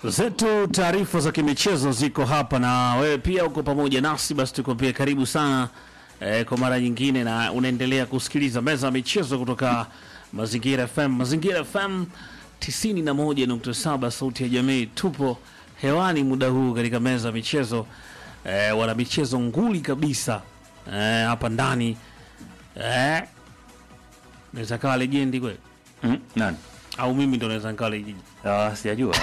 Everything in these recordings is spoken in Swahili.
zetu taarifa za kimichezo ziko hapa na wewe pia uko pamoja nasi, basi tukwambie karibu sana eh, kwa mara nyingine, na unaendelea kusikiliza meza ya michezo kutoka Mazingira FM. Mazingira FM 91.7 sauti ya jamii, tupo hewani muda huu katika meza ya michezo eh, wana michezo nguli kabisa eh, hapa ndani eh, naweza kawa lejendi kweli Mm, nani? au mimi ndo naweza nikawa lejendi Ah, sijajua.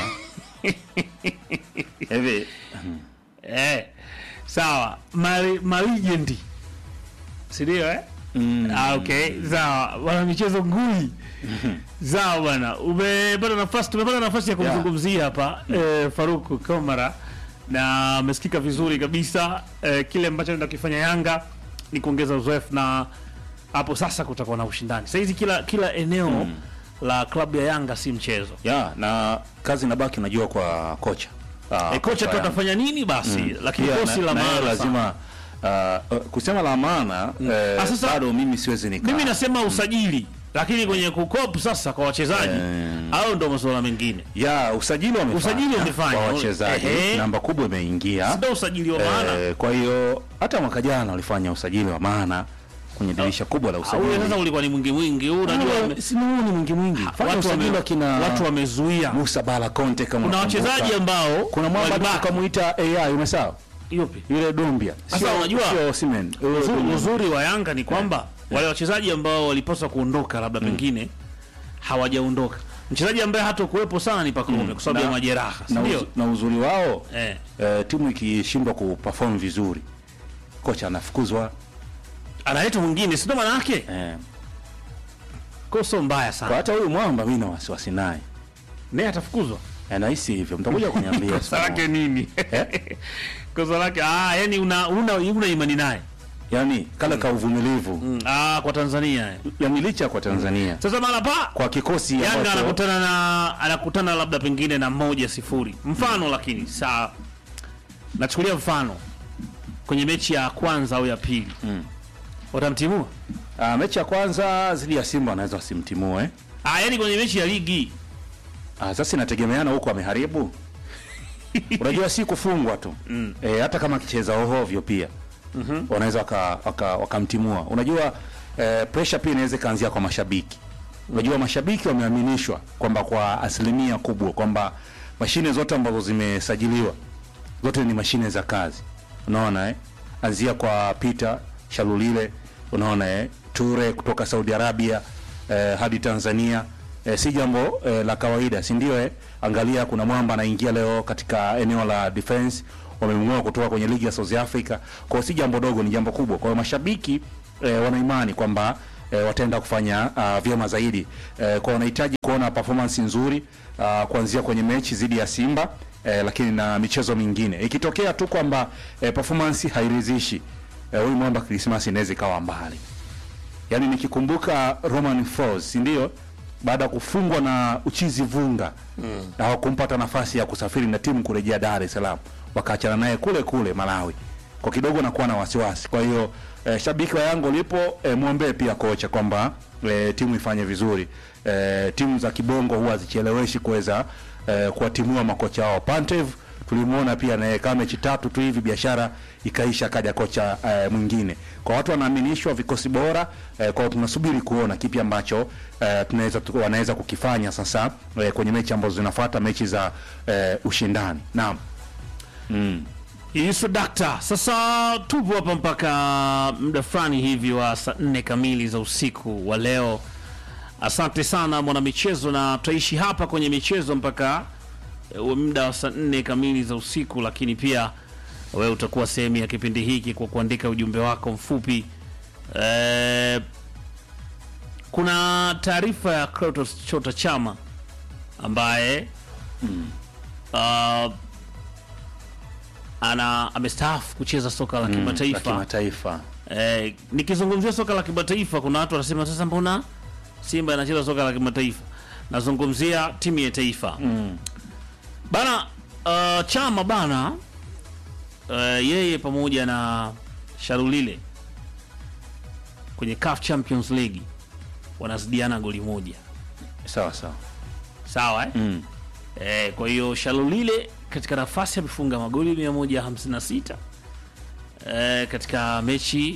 Hivi Eh, sawa mali malijendi sindio eh? mm, Ah, okay sawa bwana michezo nguli sawa bwana umepata nafasi tumepata nafasi ya kumzungumzia hapa eh, faruku komara na amesikika vizuri kabisa eh, kile ambacho anaenda kukifanya yanga ni kuongeza uzoefu na hapo sasa kutakuwa na ushindani sahizi kila kila eneo la klabu ya yanga si mchezo ya na kazi inabaki unajua kwa kocha. Ah, eh, kocha tu Yanga. atafanya nini basi lakini Pia kosi na- la na yeye maana sana. lazima ah, uh, kusema la maana eh, Ah, sasa- bado mimi siwezi nika. mimi nasema usajili lakini kwenye kukopu sasa kwa wachezaji au ndo masuala mengine ya usajili wamefanya. Usajili wamefanya. kwa wachezaji Ehe. namba kubwa imeingia. ndo usajili wa maana Eh, kwa hiyo hata mwaka jana walifanya usajili wa maana kwenye dirisha kubwa la ule usajili. sasa ulikuwa ni mwingi mwingi huu unajua wame- si huu ni mwingi mwingi. Fanya watu usajili wame- wa kina watu wamezuia Musa Bala Conte kama kuna unakumbuka. wachezaji ambao kuna mwamba walibaki. tukamuita AI umesahau Yupi? yule Dombia Sasa unajua- sio Osimhen Yule Uzuri, Dombia. uzuri wa Yanga ni kwamba wale wachezaji ambao walipaswa kuondoka labda pengine hawajaondoka. Mchezaji ambaye hata kuwepo sana ni Pacome kwa sababu ya Na- majeraha, si na, ndio? uzu, na uzuri wao Eh. eh, timu ikishindwa kuperform vizuri kocha anafukuzwa Analeta mwingine, si ndio maana yake? eh. Kwa sio mbaya kwa sana. hata huyu mwamba mimi na wasiwasi naye Naye atafukuzwa. Eh, nahisi hivyo mtakuja kuniambia siku Kosa lake moja. nini? Kosa lake ah, yani una una, una imani naye. yani kale ka uvumilivu Mm, Ah, kwa Tanzania. eh. yani licha kwa Tanzania Sasa mara pa kwa kikosi Yanga ambacho- anakutana na anakutana labda pengine na moja sifuri mfano, lakini saa nachukulia mfano kwenye mechi ya kwanza au ya pili Mm. watamtimua Ah, mechi ya kwanza zidi ya Simba anaweza wasimtimue ah, yani kwenye mechi ya ligi Ah, sasa inategemeana huko ameharibu. Unajua si kufungwa tu mm. E, hata kama akicheza ohovyo pia mm-hmm. wanaweza wakamtimua waka, wakamtimua. Unajua e, pressure pia inaweza ikaanzia kwa mashabiki. Unajua mashabiki wameaminishwa kwamba kwa asilimia kubwa kwamba mashine zote ambazo zimesajiliwa zote ni mashine za kazi. Unaona eh? Anzia kwa Peter Shalulile, unaona eh? Ture kutoka Saudi Arabia eh, hadi Tanzania eh, si jambo eh, la kawaida, si ndio eh? Angalia kuna mwamba anaingia leo katika eneo la defense, wamemng'oa kutoka kwenye ligi ya South Africa. Kwa hiyo si jambo dogo, ni jambo kubwa. Kwa hiyo mashabiki eh, wana imani kwamba eh, wataenda kufanya uh, vyema zaidi eh, kwa wanahitaji kuona performance nzuri uh, kuanzia kwenye mechi dhidi ya Simba eh, lakini na michezo mingine ikitokea tu kwamba eh, performance hairidhishi eh, huyu mwamba Krismasi inaweza ikawa mbali. Yaani nikikumbuka Roman Falls, si ndio? Baada ya kufungwa na Uchizi Vunga mm. hawakumpata nafasi ya kusafiri na timu kurejea Dar es Salaam, wakaachana naye kule kule Malawi. Kwa kidogo nakuwa na wasiwasi. Kwa hiyo eh, shabiki wa Yanga ulipo eh, mwombee pia kocha kwamba eh, timu ifanye vizuri. Eh, timu za kibongo huwa zicheleweshi kuweza eh, kuwatimua makocha wao. Pantev tulimuona pia naye kama mechi tatu tu hivi biashara ikaisha, akaja kocha eh, mwingine. Kwa watu wanaaminishwa vikosi bora eh, kwa tunasubiri kuona kipi ambacho eh, tunaweza tu- wanaweza kukifanya sasa eh, kwenye mechi ambazo zinafuata mechi za eh, ushindani. Naam. Mm. Yesu dakta. Sasa tupo hapa mpaka muda fulani hivi wa saa nne kamili za usiku wa leo. Asante sana mwanamichezo, na tutaishi hapa kwenye michezo mpaka eh, muda wa saa nne kamili za usiku, lakini pia wewe utakuwa sehemu ya kipindi hiki kwa kuandika ujumbe wako mfupi. Eh, kuna taarifa ya Clatous Chota Chama ambaye ah, ana amestaafu kucheza soka la La kimataifa. kimataifa. Eh, nikizungumzia soka la kimataifa kuna watu wanasema sasa, mbona Simba inacheza soka la kimataifa? Nazungumzia timu ya taifa Mm. bana. Uh, Chama bana, uh, yeye pamoja na Sharulile kwenye CAF Champions League wanazidiana goli moja, Sawa sawa. sawa eh? Mm. Eh, kwa hiyo Shalulile katika nafasi amefunga magoli 156 eh, katika mechi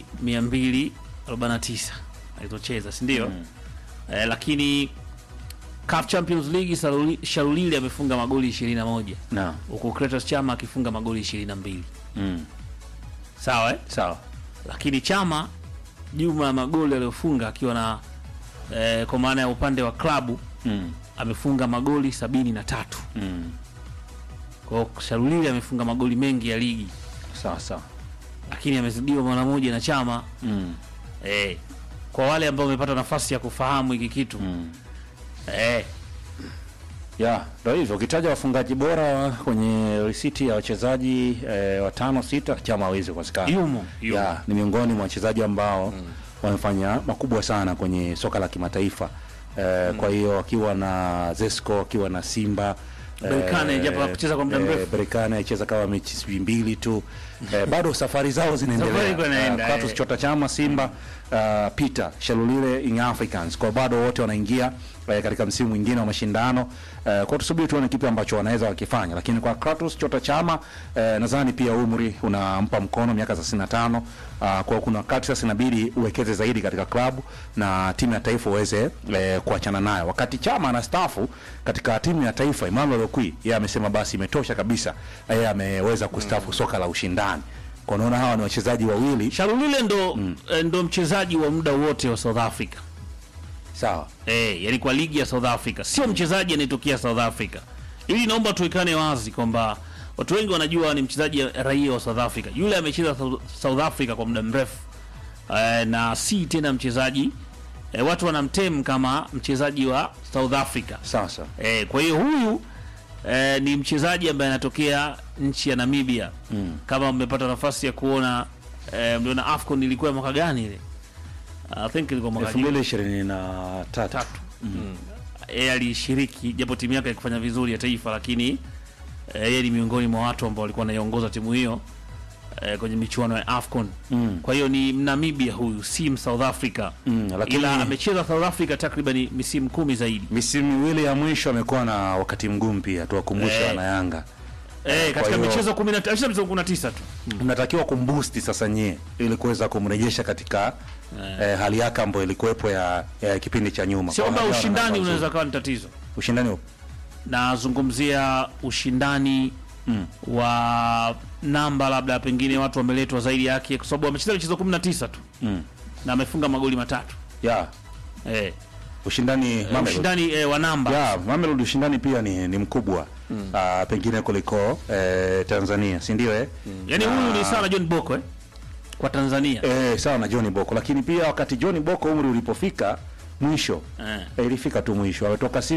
249 alizocheza, si ndio? Eh, lakini CAF Champions League Shaluli- Shalulile amefunga magoli 21 na huku Kratos Chama akifunga magoli 22. mm. Sawa eh? sawa Lakini Chama jumla ya magoli aliyofunga akiwa na eh, kwa maana ya upande wa klabu mm. amefunga magoli sabini na tatu. Mm. Kwa hiyo Shalulile amefunga magoli mengi ya ligi, sawa sawa lakini amezidiwa mara moja na Chama mm. eh. Kwa wale ambao wamepata nafasi ya kufahamu hiki kitu mm. eh, ya ndo hivyo ukitaja wafungaji bora kwenye risiti ya wachezaji eh, watano sita chama hawezi kukosekana yumo yumo. ya ni miongoni mwa wachezaji ambao wamefanya makubwa sana kwenye soka la kimataifa eh, kwa hiyo akiwa na Zesco akiwa na Simba Berkane, japo hakucheza kwa muda mrefu. Berkane alicheza kama mechi sijui mbili tu eh, bado safari zao Safari iko zinaendelea inaenda, Eh, Clatous eh. Chota Chama Simba uh, Peter Shalulile Young Africans kwa bado wote wanaingia eh, katika msimu mwingine wa mashindano eh, kwa tusubiri tuone kipi ambacho wanaweza wakifanya, lakini kwa Clatous Chota Chama eh, nadhani pia umri unampa mkono miaka 35 uh, kwa kuna wakati sasa inabidi uwekeze zaidi katika klabu na timu ya taifa uweze eh, kuachana nayo. Wakati Chama anastaafu katika timu ya taifa, Emmanuel Okwi yeye amesema basi imetosha kabisa, yeye ameweza kustaafu soka la ushindani. Kwa unaona hawa ni wachezaji wawili Shalulile ndo, eh, ndo mchezaji wa muda wote wa South Africa sawa. eh, yani kwa ligi ya South Africa, sio mchezaji anayetokea South Africa. Ili naomba tuwekane wazi kwamba watu wengi wanajua ni mchezaji raia wa South Africa. Yule amecheza South- South Africa kwa muda mrefu eh, na si tena mchezaji eh, watu wanamtem kama mchezaji wa South Africa Sawa sawa. eh, kwa hiyo huyu eh, ni mchezaji ambaye anatokea nchi ya Namibia Mm. kama mmepata nafasi ya kuona eh, mliona AFCON ilikuwa mwaka gani ile? I think ilikuwa mwaka elfu mbili ishirini na tatu. tatu yeye alishiriki japo timu yake haikufanya vizuri ya taifa, lakini eh, yeye ni miongoni mwa watu ambao walikuwa wanaiongoza timu hiyo eh, kwenye michuano ya AFCON. Mm. Kwa hiyo ni Namibia huyu, si South Africa Mm, lakini ila amecheza South Africa takriban misimu kumi zaidi misimu miwili ya mwisho amekuwa na wakati mgumu pia, tuwakumbushe Eh. wana Yanga. eh, kwa katika hiyo- michezo 19 alisha michezo 19 tu Mnatakiwa kumbusti sasa nyie ili kuweza kumrejesha katika eh, hali yake ambayo ilikuwepo ya, ya kipindi cha nyuma. sio Kwa kwamba hiyo wana ushindani namba unaweza nzuri. kawa ni tatizo. ushindani upo. Nazungumzia ushindani Mm. wa namba, labda pengine watu wameletwa zaidi yake, kwa sababu amecheza michezo 19 tu Mm. na amefunga magoli matatu Ya, eh, ushindani Mamelodi. ushindani eh, wa namba Ya, Mamelodi ushindani pia ni, ni mkubwa ah, pengine kuliko eh, Tanzania, si ndio eh? yaani Na- huyu ni sawa na John Boko eh? kwa Tanzania Eh, sawa na John Boko, lakini pia wakati John Boko umri ulipofika mwisho eh. eh, ilifika tu mwisho, ametoka Simba